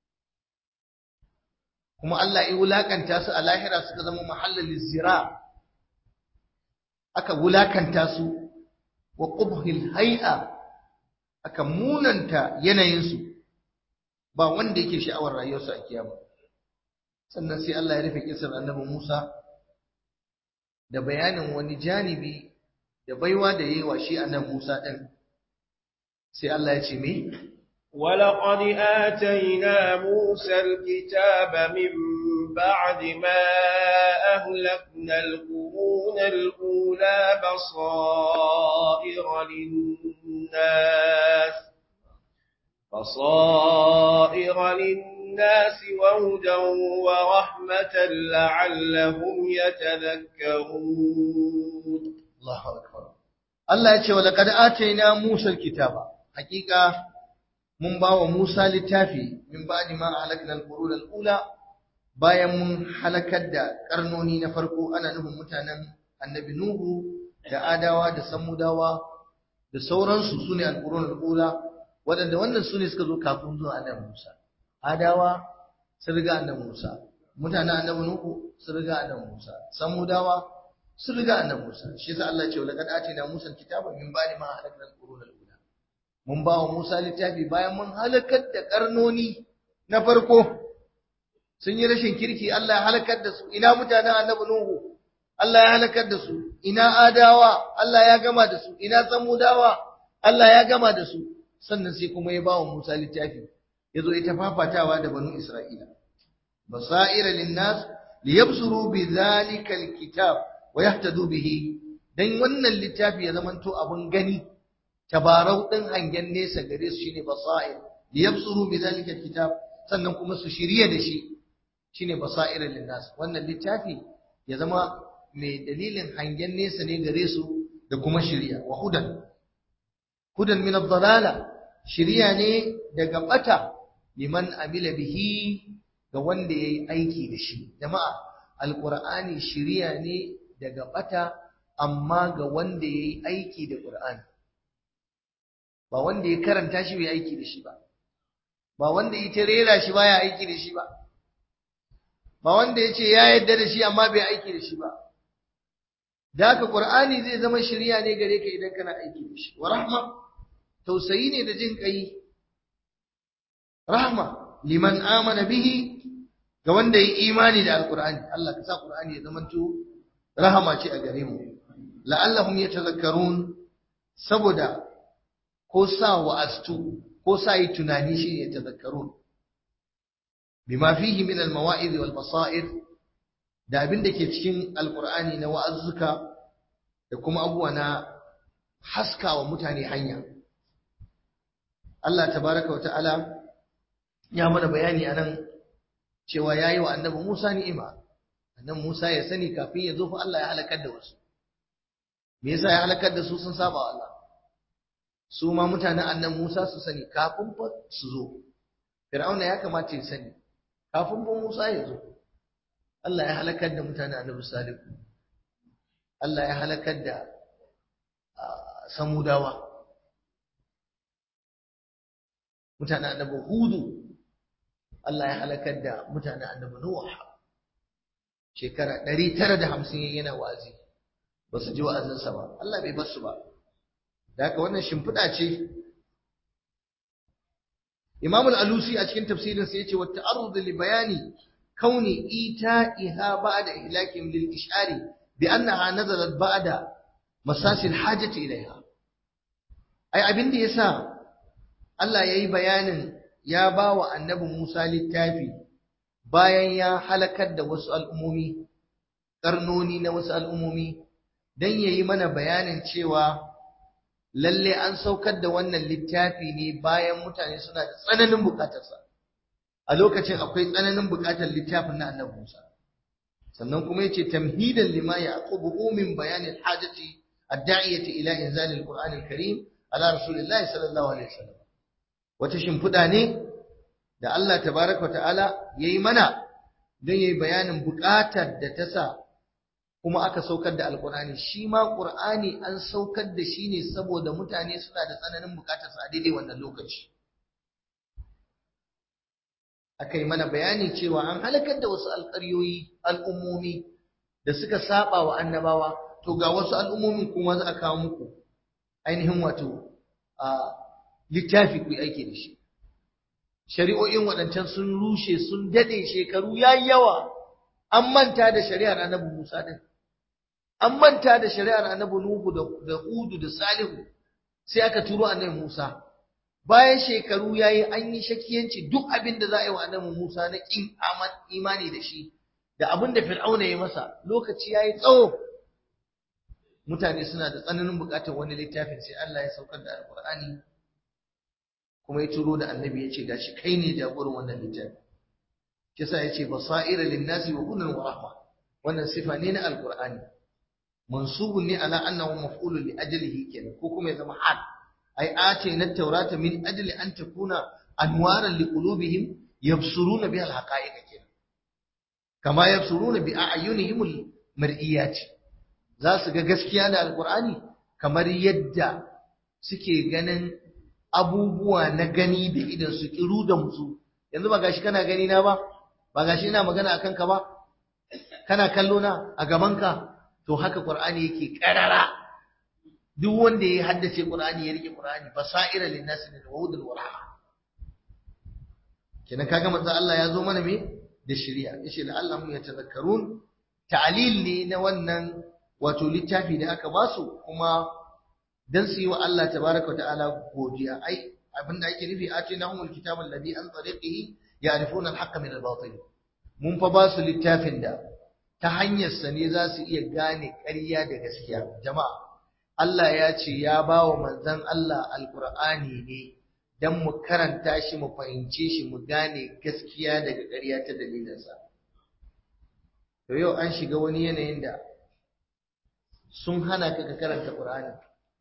kuma Allah ya wulakanta su a lahira suka zama mahallal zira aka wulakanta su wa qubhil hay'a aka munanta yanayin su ba wanda yake sha'awar rayuwarsu a kiyama sannan sai Allah ya rufe kisar annabi Musa da bayanin wani janibi da baiwa da yayi wa shi annabi Musa din sai Allah ya ce me ولقد آتينا موسى الكتاب من بعد ما أهلكنا القرون الأولى بصائر للناس بصائر للناس وهدى ورحمة لعلهم يتذكرون الله أكبر الله يقول ولقد آتينا موسى الكتاب حقيقة mun ba wa Musa littafi min ba'di ma halakna al-qurun al-ula bayan mun halakar da karnoni na farko ana nufin mutanen annabi Nuhu da Adawa da Samudawa da sauransu sune al-qurun al-ula waɗanda wannan sune suka zo kafin zuwa annabi Musa Adawa sun riga annabi Musa mutanen annabi Nuhu sun riga annabi Musa Samudawa sun riga annabi Musa shi yasa Allah ya ce laqad atina Musa al-kitaba min ba'di ma halakna al-qurun al-ula mun ba wa Musa littafi bayan mun halakar da karnoni na farko sun yi rashin kirki Allah ya halakar da su ina mutanen annabi Nuhu Allah ya halakar da su ina adawa Allah ya gama da su ina samudawa Allah ya gama da su sannan sai kuma ya ba wa Musa littafi ya zo ita fafatawa da banu Isra'ila basaira linnas liyabsuru bi dhalika alkitab wa yahtadu bihi dan wannan littafi ya zamanto abun gani tabarau ɗin hangen nesa gare su shine basair liyabsuru bi zalika alkitab sannan kuma su shirye da shi shine basair linnas wannan littafi ya zama mai dalilin hangen nesa ne gare su da kuma shirya wa hudan hudan min ad-dalala shirya ne daga bata liman amila bihi ga wanda yayi aiki da shi jama'a alqur'ani shirya ne daga bata amma ga wanda yayi aiki da qur'ani ba wanda ya karanta shi bai aiki da shi ba ba wanda ya rera shi baya aiki da shi ba ba wanda ya ce ya yadda da shi amma bai aiki da shi ba da haka qur'ani zai zama shirya ne gare ka idan kana aiki da shi wa rahma tausayi ne da jin kai rahma liman amana bihi ga wanda ya imani da alqur'ani Allah ka sa qur'ani ya zama to rahama ce a gare mu la'allahum yatazakkarun saboda ko sa wa'astu ko sa yi tunani shi ne tazakkarun bima fihi min al-mawa'iz wal basair da abin da ke cikin alqur'ani na wa'azzuka da kuma abubuwa na haskawa mutane hanya Allah tabaraka wa ta'ala ya mana bayani anan cewa yayi wa annabi Musa ni'ima annabi Musa ya sani kafin ya zo fa Allah ya halakar da wasu me yasa ya halakar da su sun saba wa Allah su ma mutanen annan Musa su sani kafin fa su zo Fir'auna ya kamata ya sani kafin fa Musa ya zo Allah ya halakar da mutanen annabi Salihu Allah ya halakar da samudawa mutanen annabi hudu Allah ya halakar da mutanen annabi nuh shekara 950 yana wazi ba su ji wa'azinsa ba Allah bai bar su ba da haka wannan shimfiɗa ce Imam al-Alusi a cikin tafsirin sa yace wa ta'arrud li bayani kauni ita'iha ba'da ihlakim lil ishari bi annaha nazalat ba'da masasil hajati ilaiha ai abin da yasa Allah yayi bayanin ya ba wa annabi Musa littafi bayan ya halakar da wasu al'ummomi karnoni na wasu al'ummomi dan yayi mana bayanin cewa lalle an saukar da wannan littafi ne bayan mutane suna da tsananin bukatarsa a lokacin akwai tsananin bukatar littafin na annabi Musa sannan kuma yace tamhidan lima yaqubu min bayanin hajati ad-da'iyati ila inzal al-Qur'an al-Karim ala rasulillahi sallallahu alaihi wasallam wata shimfiɗa ne da Allah tabaraka wa ta'ala yayi mana don yayi bayanin bukatar da ta sa kuma aka saukar da alkur'ani shi ma qur'ani an saukar da shi ne saboda mutane suna da tsananin bukatar sa a daidai wannan lokaci aka yi mana bayani cewa an halakar da wasu alƙaryoyi al'ummomi da suka saba wa annabawa to ga wasu al'ummomin kuma za a kawo muku ainihin wato a littafi ku aiki da shi shari'o'in waɗancan sun rushe sun daɗe shekaru yayi yawa an manta da shari'ar annabi Musa din an manta da shari'ar annabi Nuhu da Hudu da Salihu sai aka turo annabi Musa bayan shekaru yayi an yi shakiyanci duk abin da za a yi wa annabi Musa na kin imani da shi da abin da Fir'auna ya masa lokaci yayi tsawo mutane suna da tsananin bukatar wani littafin sai Allah ya saukar da Alƙur'ani kuma ya turo da annabi ya ce gashi kai ne jagoran wannan littafi kisa ya ce basaira linnasi wa hudan wa rahma wannan sifa ne na alqur'ani mansubun ne ala annahu maf'ulun li ajlihi kenan ko kuma ya zama hal ai ace na taurata min ajli an takuna anwaran li qulubihim yabsuruna biha alhaqa'iq kenan kama yabsuruna bi a'yunihim almar'iyat za su ga gaskiya da alqur'ani kamar yadda suke ganin abubuwa na gani da idan su kiru da musu yanzu ba gashi kana gani na ba ba gashi ina magana akan ka ba kana kallo na a gaban ka to haka qur'ani yake karara duk wanda ya haddace qur'ani ya rike qur'ani basaira linnas min wudul warahma kenan kaga manzo Allah ya zo mana me da shari'a yace la Allah mu yatazakkarun ta'lil ne na wannan wato littafi da aka basu kuma dan su yi wa Allah tabaraka ta'ala godiya ai abinda ake nufi atinahumul kitaba alladhi an tariqihi ya'rifuna al-haqqa min al-batil mun fa ba su littafin da ta hanyar sa ne za su iya gane ƙarya da gaskiya jama'a Allah ya ce ya ba wa manzon Allah alqur'ani ne dan mu karanta shi mu fahimce shi mu gane gaskiya daga ƙarya ta dalilinsa to yau an shiga wani yanayin da sun hana ka ka karanta Qur'ani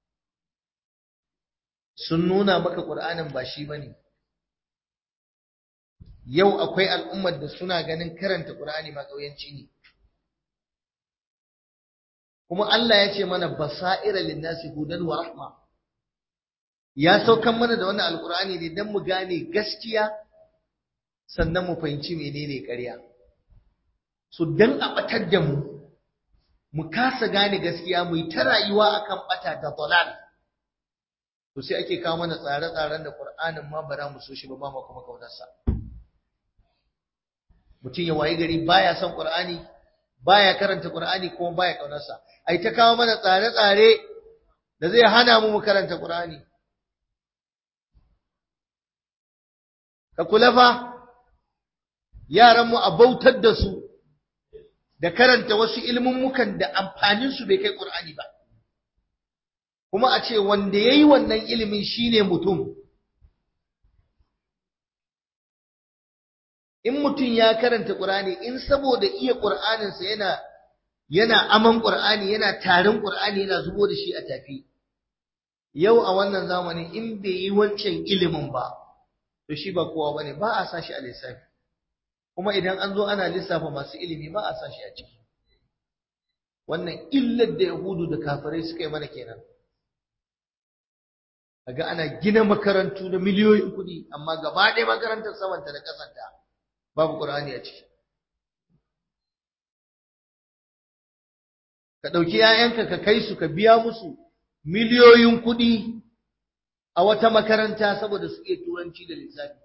sun nuna maka Qur'anin ba shi bane yau akwai al'ummar da suna ganin karanta Qur'ani ma kauyanci ne kuma Allah ya ce mana basaira linnasi hudan wa rahma ya saukan mana da wannan alqur'ani ne dan mu gane gaskiya sannan mu fahimci menene ƙarya so dan a batar da mu mu kasa gane gaskiya mu yi ta rayuwa akan bata da dalal to sai ake kawo mana tsare-tsaren da Qur'anin ma bara mu so shi ba ba mu kuma kaunarsa mutum ya wayi gari baya son Qur'ani baya karanta Qur'ani kuma baya kaunarsa ai ta kawo mana tsare-tsare da zai hana mu mu karanta Qur'ani ka kula fa yaran mu a bautar da su da karanta wasu ilmummukan da amfanin su bai kai Qur'ani ba kuma a ce wanda yayi wannan ilimin shine mutum in mutum ya karanta Qur'ani in saboda iya Qur'aninsa yana yana aman Qur'ani yana tarin Qur'ani yana zubo da shi a tafi yau a wannan zamanin in bai yi wancan ilimin ba to shi ba kowa bane ba a sa shi a lissafi kuma idan an zo ana lissafa masu ilimi ba a sa shi a ciki wannan illar da Yahudu da kafirai suka yi mana kenan kaga ana gina makarantu na miliyoyin kuɗi amma gaba ɗaya makarantar samanta da ƙasanta babu ƙur'ani a ciki ka ɗauki ‘ya'yanka ka kai su ka biya musu miliyoyin kuɗi a wata makaranta saboda su iya turanci da lissafi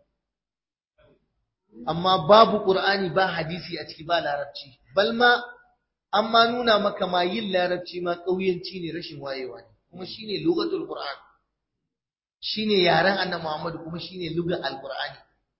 amma babu ƙur'ani ba hadisi a ciki ba larabci balma an ma nuna maka ma yin larabci ma ƙauyenci ne rashin wayewa ne kuma shine lugatul qur'an shine yaren annabi Muhammad kuma shine lugar alqur'ani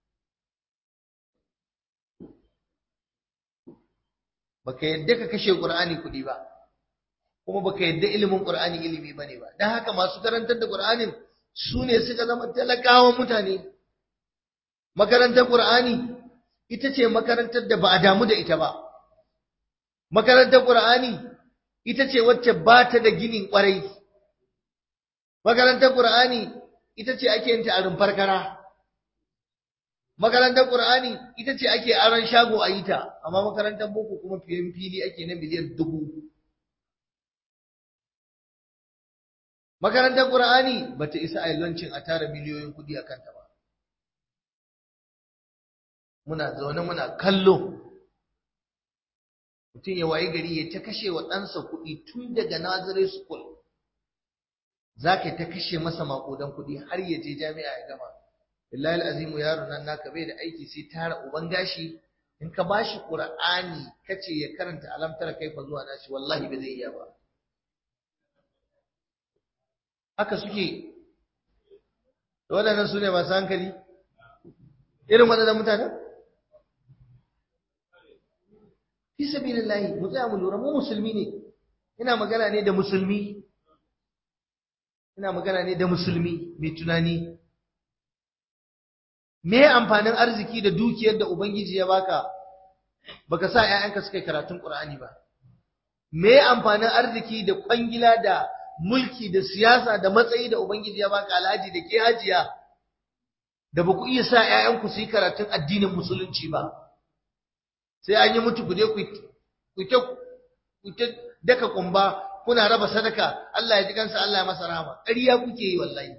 baka yadda ka kashe qur'ani kuɗi ba kuma baka yadda ilimin qur'ani ilimi bane ba dan haka masu karantar da qur'anin su ne suka zama talakawan mutane makarantar qur'ani ita ce makarantar da ba a damu da ita ba makarantar qur'ani ita ce wacce ba ta da ginin kwarai makarantar qur'ani ita ce ake yin ta a rumfar kara makarantar qur'ani ita ce ake aron shago a yi ta amma makarantar boko kuma fiye fili ake na miliyan dubu Makarantar Qur'ani bata isa a lancin a tara miliyoyin kuɗi a kanta ba. Muna zaune muna kallo. Mutum ya wayi gari ya ta kashe wa ɗansa kuɗi tun daga Nazare School. Za ka ta kashe masa maƙudan kuɗi har ya je jami'a ya gama. Billahi azimu yaron nan naka bai da aiki sai tara uban gashi in ka bashi Qur'ani kace ya karanta alamtar kaifa zuwa nashi wallahi ba zai iya ba. haka suke waɗannan su ne masu hankali irin waɗannan mutanen fi sabilillahi mu tsaya mu lura mu musulmi ne ina magana ne da musulmi ina magana ne da musulmi mai tunani me amfanin arziki da dukiyar da ubangiji ya baka baka sa ƴaƴanka suka yi karatun Qur'ani ba me amfanin arziki da kwangila da mulki da siyasa da matsayi da Ubangiji ya baka alhaji da ke hajiya da ba ku iya sa ‘ya'yanku su yi karatun addinin musulunci ba, sai an yi mutu ku je ku ta daka kumba kuna raba sadaka Allah ya ji kansa Allah ya masa rahama, ƙarya kuke yi wallahi.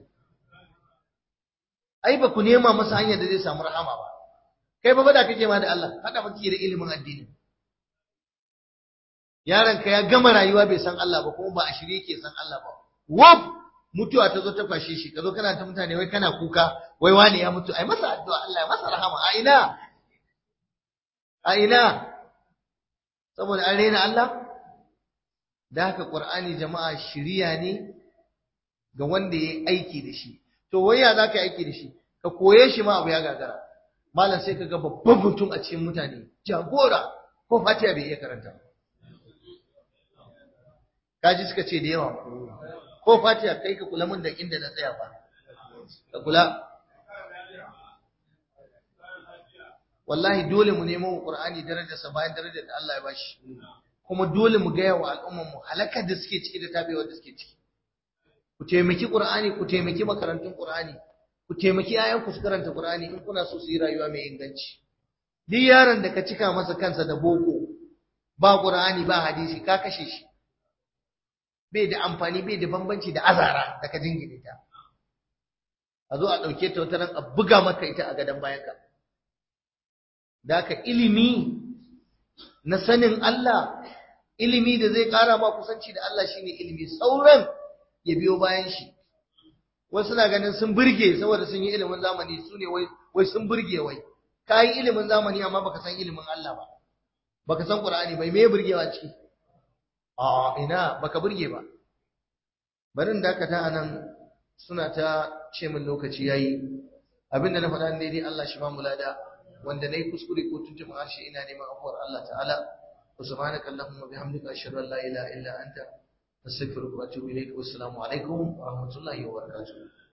Ai, ba ku nema masa hanyar da zai samu rahama ba, kai ba da kake ma da Allah, haɗa baki da ilimin addini. yaronka ya gama rayuwa bai san Allah ba kuma ba a shirye yake san Allah ba wab mutuwa ta zo ta kwashe shi kazo kana ta mutane wai kana kuka wai wani ya mutu ai masa addu'a Allah ya masa rahama a ina a ina saboda an rena Allah da haka Qur'ani jama'a shiriya ne ga wanda yayi aiki da shi to wai ya zaka yi aiki da shi ka koye shi ma abu ya gagara malam sai ka ga babban mutum a cikin mutane jagora ko fatiha bai iya karanta ba kaji suka ce da yawa ko fatiha kai ka kula mun da inda na tsaya fa ka kula wallahi dole mu nemo qur'ani darajar sa bayan darajar da Allah ya bashi kuma dole mu ga yawa al'umman mu halakar da suke ciki da tabewar da suke ciki ku taimaki qur'ani ku taimaki makarantun qur'ani ku taimaki ayan ku su karanta qur'ani in kuna so su yi rayuwa mai inganci duk yaron da ka cika masa kansa da boko ba qur'ani ba hadisi ka kashe shi bai da amfani bai da bambanci da azara da ka jingine ta a zo a ɗauke ta wata ran a buga maka ita a gadon bayanka da ka ilimi na sanin Allah ilimi da zai ƙara ma kusanci da Allah shine ilimi sauran ya biyo bayan shi wasu na ganin sun burge saboda sun yi ilimin zamani su ne wai sun burge wai ka yi ilimin zamani amma baka san ilimin Allah ba baka san Qur'ani bai me burgewa ciki a ina baka burge ba barin dakata anan suna ta ce min lokaci yayi abinda na faɗa daidai Allah shi ba mu lada wanda nayi kuskure ko tuntuɓin harshe ina neman afuwar Allah ta'ala wa subhanaka allahumma bihamdika ashhadu an la ilaha illa anta astaghfiruka wa atubu ilaik wa assalamu alaikum wa rahmatullahi wa barakatuh